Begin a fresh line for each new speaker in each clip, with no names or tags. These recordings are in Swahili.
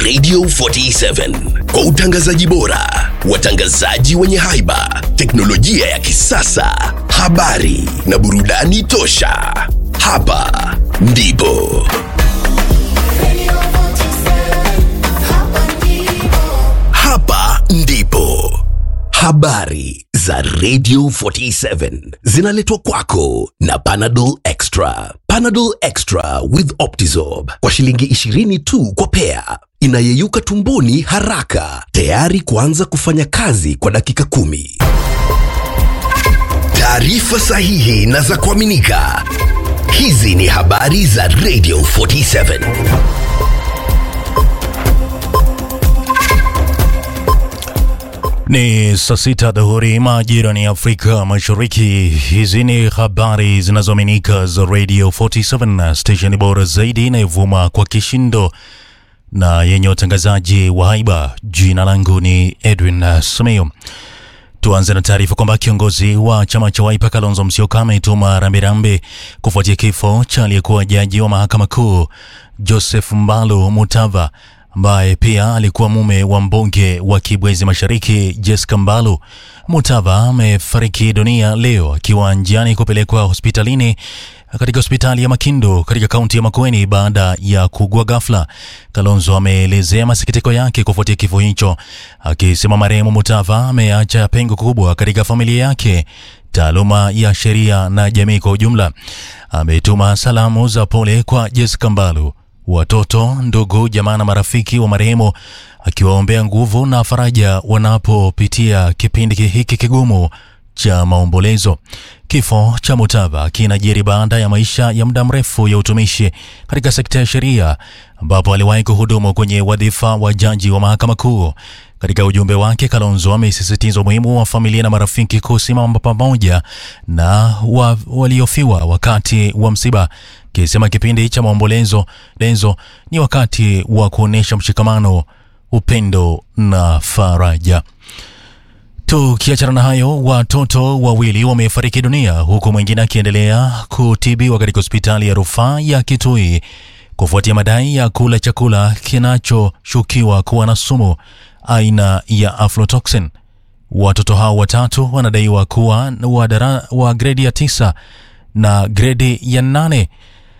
Radio 47 kwa utangazaji bora, watangazaji wenye haiba, teknolojia ya kisasa, habari na burudani tosha. Hapa ndipo hapa ndipo habari za Radio 47 zinaletwa kwako na Panadol Extra. Panadol Extra with Optizorb kwa shilingi 20 tu kwa pea, inayeyuka tumboni haraka, tayari kuanza kufanya kazi kwa dakika kumi. Taarifa sahihi na za kuaminika. Hizi ni habari za Radio 47.
Ni saa sita dhuhuri majira ni Afrika Mashariki. Hizi ni habari zinazoaminika za Radio 47, station bora zaidi inayovuma kwa kishindo na yenye utangazaji wa haiba. Jina langu ni Edwin Sumeo. Tuanze na taarifa kwamba kiongozi wa chama cha Wiper Kalonzo Musyoka ametuma rambirambi kufuatia kifo cha aliyekuwa jaji wa mahakama kuu Joseph Mbalu Mutava ambaye pia alikuwa mume wa mbunge wa Kibwezi Mashariki Jessica Mbalu. Mutava amefariki dunia leo akiwa njiani kupelekwa hospitalini katika hospitali ya Makindu katika kaunti ya Makueni baada ya kuugua ghafla. Kalonzo ameelezea masikitiko yake kufuatia kifo hicho, akisema marehemu Mutava ameacha pengo kubwa katika familia yake, taaluma ya sheria na jamii kwa ujumla. Ametuma salamu za pole kwa Jessica Mbalu watoto, ndugu, jamaa na marafiki wa marehemu, akiwaombea nguvu na faraja wanapopitia kipindi hiki kigumu cha maombolezo. Kifo cha Mutava kinajiri baada ya maisha ya muda mrefu ya utumishi katika sekta ya sheria, ambapo aliwahi kuhudumu kwenye wadhifa wa jaji wa mahakama kuu. Katika ujumbe wake, Kalonzo amesisitiza umuhimu wa familia na marafiki kusimama pamoja na wa, waliofiwa wakati wa msiba, kisema kipindi cha maombolezo lezo ni wakati wa kuonyesha mshikamano, upendo na faraja. Tukiachana na hayo, watoto wawili wamefariki dunia huku mwingine akiendelea kutibiwa katika hospitali ya rufaa ya Kitui kufuatia madai ya kula chakula kinachoshukiwa kuwa na sumu aina ya aflatoxin. Watoto hao watatu wanadaiwa kuwa wa, dara, wa gredi ya tisa na gredi ya nane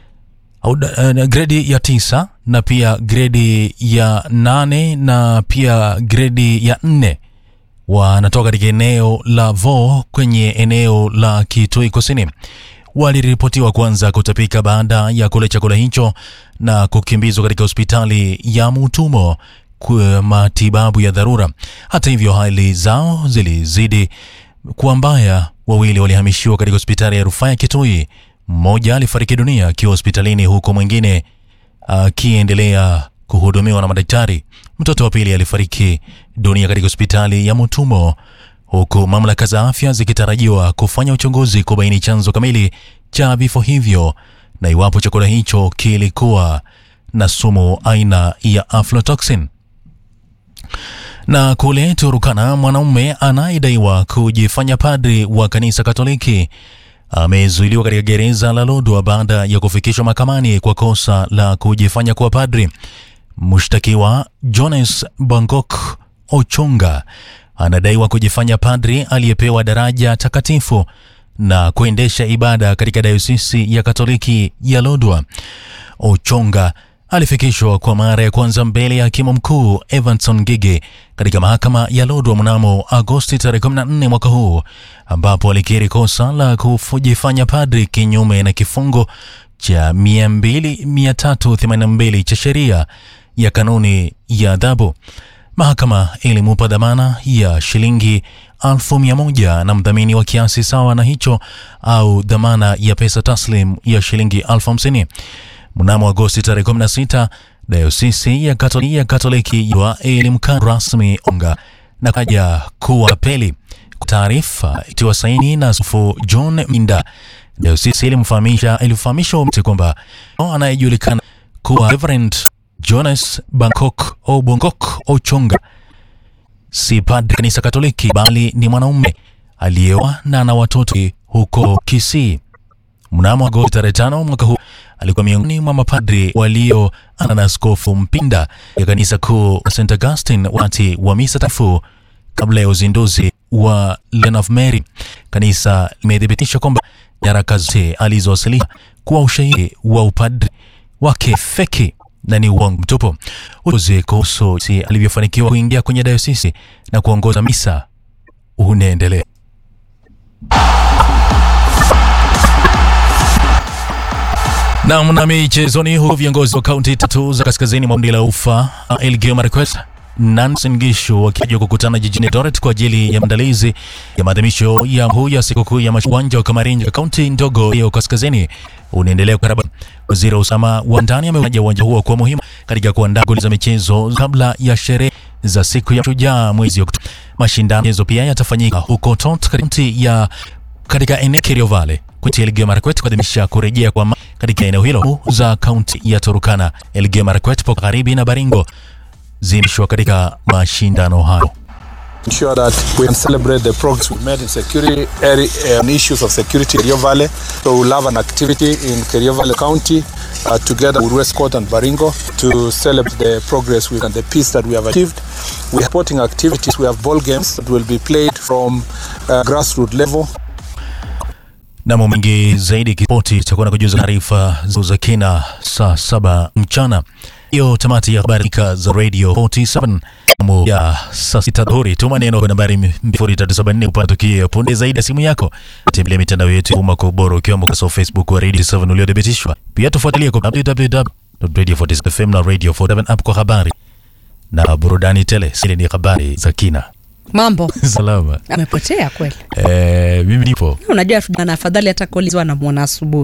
au uh, gredi ya tisa na pia gredi ya nane na pia gredi ya nne wanatoka katika eneo la Vo kwenye eneo la Kitui Kusini. Waliripotiwa kuanza kutapika baada ya kula chakula hicho na kukimbizwa katika hospitali ya Mutumo kwa matibabu ya dharura. Hata hivyo, hali zao zilizidi kuwa mbaya. Wawili walihamishiwa katika hospitali ya rufaa ya Kitui. Mmoja alifariki dunia akiwa hospitalini, huku mwingine akiendelea kuhudumiwa na madaktari. Mtoto wa pili alifariki dunia katika hospitali ya Mutumo, huku mamlaka za afya zikitarajiwa kufanya uchunguzi kubaini chanzo kamili cha vifo hivyo na iwapo chakula hicho kilikuwa na sumu aina ya aflatoxin. Na kule Turukana, mwanaume anayedaiwa kujifanya padri wa kanisa Katoliki amezuiliwa katika gereza la Lodwar baada ya kufikishwa mahakamani kwa kosa la kujifanya kuwa padri. Mshtakiwa Jones Bangok Ochonga anadaiwa kujifanya padri aliyepewa daraja takatifu na kuendesha ibada katika dayosisi ya Katoliki ya Lodwar. Ochonga alifikishwa kwa mara ya kwanza mbele ya hakimu mkuu Evanson Gige katika mahakama ya Lodwar mnamo Agosti tarehe 14 mwaka huu, ambapo alikiri kosa la kujifanya padri kinyume na kifungo cha 382 cha sheria ya kanuni ya adhabu. Mahakama ilimupa dhamana ya shilingi elfu mia moja na mdhamini wa kiasi sawa na hicho au dhamana ya pesa taslim ya shilingi elfu hamsini. Mnamo Agosti tarehe 16 dayosisi ya Katoliki ya Katoliki ilimkaa rasmi onga na kaja kuwa peli. Taarifa itiwa saini na Askofu John Minda, dayosisi ilimfahamisha ilifahamisha umati kwamba anayejulikana kuwa Reverend Jonas Bangkok Obongok Ochonga si padri kanisa Katoliki bali ni mwanaume aliyeoa na ana watoto huko Kisii. Mnamo Agosti tarehe tano mwaka huu alikuwa miongoni mwa mapadri walioana na Askofu Mpinda ya kanisa kuu la St Augustine wakati wa misa takatifu kabla ya uzinduzi wa Lion of Mary. Kanisa limethibitisha kwamba nyaraka zote alizowasilisha kuwa ushahidi wa upadri wake feki na ni uongo mtupu. Uchunguzi kuhusu si alivyofanikiwa kuingia kwenye dayosisi na kuongoza misa unaendelea. Naam, na michezoni, huku viongozi wa kaunti tatu za kaskazini mwa bonde la ufa Elgeyo Marakwet Nansen Gishu wakija kukutana jijini Eldoret kwa ajili ya maandalizi ya maadhimisho ya huu ya sikukuu ya uwanja wa Kamarinja kaunti ndogo ya kaskazini unaendelea kukarabati. Waziri wa usalama wa ndani ametaja uwanja huo kuwa muhimu katika kuandaa shughuli za michezo kabla ya sherehe za siku ya Shujaa mwezi Oktoba. Mashindano michezo pia yatafanyika huko Tot kaunti ya katika eneo Kerio Valley kaunti ya Elgeyo Marakwet kuadhimisha kurejea kwa katika eneo hilo za kaunti ya Turukana, Elgeyo Marakwet, Pokot Magharibi na Baringo zimeshwa katika mashindano hayo.
ensure that we can celebrate the progress we made in security area and issues of security in Kerio Valley. So we'll have an activity in Kerio Valley County uh, together with West Coast and Baringo to celebrate the progress we and the peace that we have achieved. We have sporting activities. We have ball games that will be played from uh, grassroots level.
Namo mengi zaidi kipoti itakuwa na kujuza taarifa za kina saa saba mchana. Hiyo tamati ya habari za Radio 47 Mu ya saa sita dhuhuri. Tuma neno kwa nambari 2374 upate tukio punde zaidi ya simu yako. Tembelea mitandao yetu ya umma kwa ubora ukiwemo kwa Facebook wa Radio 7 uliothibitishwa. Pia tufuatilie kwa www.radio47fm na Radio 47 app kwa habari na burudani tele. Sili ni habari za kina.
Mambo
Salama.
amepotea kweli.
Eh, mimi nipo.
Unajua tuna afadhali hata kolizwa na muona asubuhi.